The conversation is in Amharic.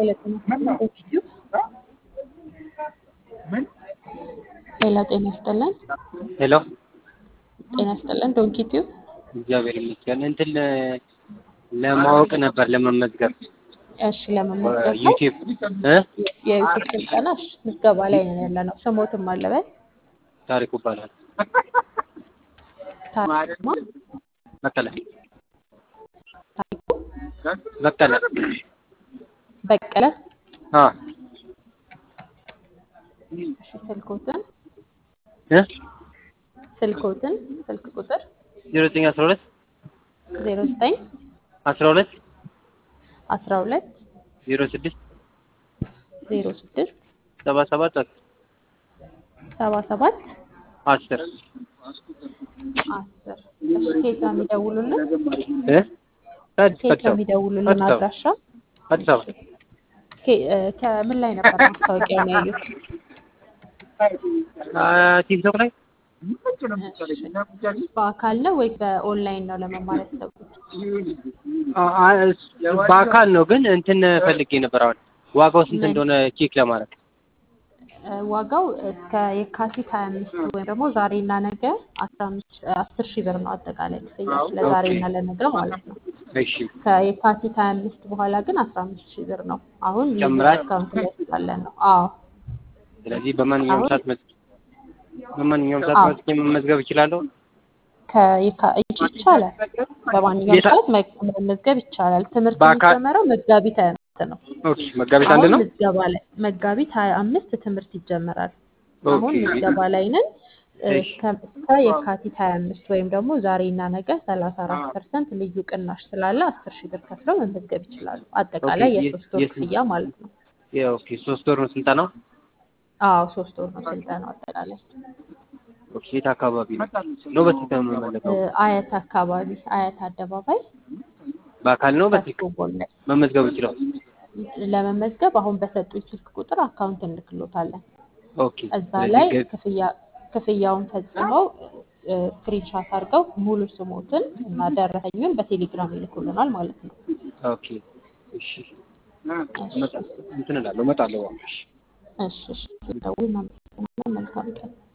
ሌላ ጤና ይስጥልን። ሄሎ ጤና ይስጥልን። ዶንኪ ቲዩብ እግዚአብሔር ይመስገን። እንትን ለ- ለማወቅ ነበር ለመመዝገብ እሺ፣ ለመመዝገብ ነው። ዩቲዩብ እ የዩቲዩብ ስልጠና እሺ፣ ምዝገባ ላይ ነን ያለ ነው። ስሞትም አለበት ታሪኩ ይባላል። ታሪኩማ በቀለ ታሪኩ በቀለ በቀለ አ እሺ፣ ስልኮትን እ ስልኮትን ስልክ ቁጥር 0912 ዜሮ ዘጠኝ 12 አስራ ሁለት 06 ዜሮ ስድስት 77 ሰባ ሰባት 10 አስር እሺ፣ ኬት ነው የሚደውሉልን? እ አዲስ ኬት አዲስ ነው አበባ የሚደውሉልን? አዲስ አበባ አድራሻ አዲስ አበባ ኬ- እ፣ ከምን ላይ ነበር ማስታወቂያውን ያዩት? አ ቲክቶክ ላይ በአካል ነው ወይስ በኦንላይን ነው ለመማር ያሰቡት? አ- አ- በአካል ነው ግን እንትን ፈልጌ ነበር። አሁን ዋጋው ስንት ምን? እንደሆነ ቼክ ለማድረግ እ፣ ዋጋው እስከ የካቲት ሀያ አምስት ወይም ደግሞ ዛሬና ነገ አስራ አምስት አስር ሺህ ብር ነው አጠቃላይ ክፍያ ለዛሬና ለነገ ማለት ነው። እሺ ከየካቲት ሀያ አምስት በኋላ ግን አስራ አምስት ሺህ ብር ነው። አሁን ልዩ ይጨምራል? ዲስካውንት ላይ ስላለን ነው። አዎ ስለዚህ በማንኛውም አሁን ሰዓት መዝ- በማንኛውም ሰዓት አዎ መዝጌ መመዝገብ እችላለሁ። ከየካ- ይች- ይቻላል። በማንኛውም የታ- ሰዓት መ- መመዝገብ ይቻላል። ትምህርት በአካል የሚጀመረው መጋቢት ሀያ አምስት ነው። ኦኬ፣ መጋቢት አንድ አሁን ነው። ምዝገባ ላይ መጋቢት ሀያ አምስት ትምህርት ይጀመራል። አሁን ኦኬ ምዝገባ ላይ ነን። እ፣ እሺ ከ- እስከ የካቲት ሀያ አምስት ወይም ደግሞ ዛሬና ነገ ሰላሳ አራት ፐርሰንት ልዩ ቅናሽ ስላለ አስር ሺህ ብር ከፍለው መመዝገብ ይችላሉ። ኦኬ አጠቃላይ የ- የሶስት ወር የስንት ክፍያ ማለት ነው። የ- ኦኬ ሶስት ወር ነው ስልጠናው። አዎ ሶስት ወር ነው ስልጠናው አጠቃላይ። ኦኬ የት አካባቢ ነው ነው በስልክ ነው እ፣ የምመለከው? አያት አካባቢ አያት አደባባይ በአካል ነው በስልክ ከሱ ጎን ላይ መመዝገብ ይችላል? ለመመዝገብ አሁን በሰጡኝ ስልክ ቁጥር አካውንት እንልክሎታለን። ኦኬ እዛ ስለዚህ ላይ ገ- ክፍያ ክፍያውን ፈጽመው ስክሪንሻት አድርገው ሙሉ ስሞትን እና ደረሰኙን በቴሌግራም ይልኩልናል ማለት ነው። ኦኬ እሺ እሺ እመጣ- እንትን እላለሁ እመጣለሁ። እሺ እሺ እሺ። ደውል። እናመሰግናለን። መልካም ቀን